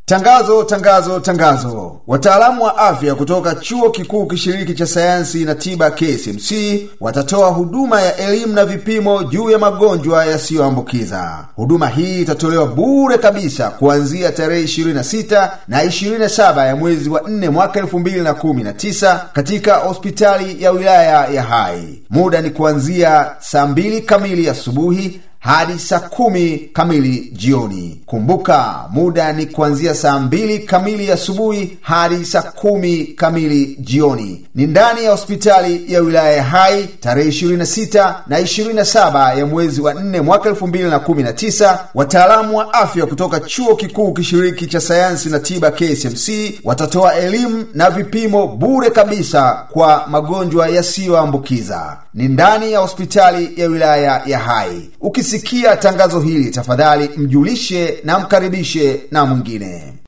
Tangazo, tangazo, tangazo! Wataalamu wa afya kutoka chuo kikuu kishiriki cha sayansi na tiba KCMC watatoa huduma ya elimu na vipimo juu ya magonjwa yasiyoambukiza. Huduma hii itatolewa bure kabisa kuanzia tarehe 26 na 27 ya mwezi wa 4 mwaka 2019 katika hospitali ya wilaya ya Hai. Muda ni kuanzia saa 2 kamili asubuhi hadi saa kumi kamili jioni. Kumbuka, muda ni kuanzia saa mbili kamili asubuhi hadi saa kumi kamili jioni. Ni ndani ya hospitali ya wilaya ya Hai tarehe 26 na 27 ya mwezi wa 4 mwaka 2019. Wataalamu wa afya kutoka chuo kikuu kishiriki cha sayansi na tiba KCMC watatoa elimu na vipimo bure kabisa kwa magonjwa yasiyoambukiza. Ni ndani ya hospitali ya wilaya ya Hai. Ukisikia tangazo hili, tafadhali mjulishe na mkaribishe na mwingine.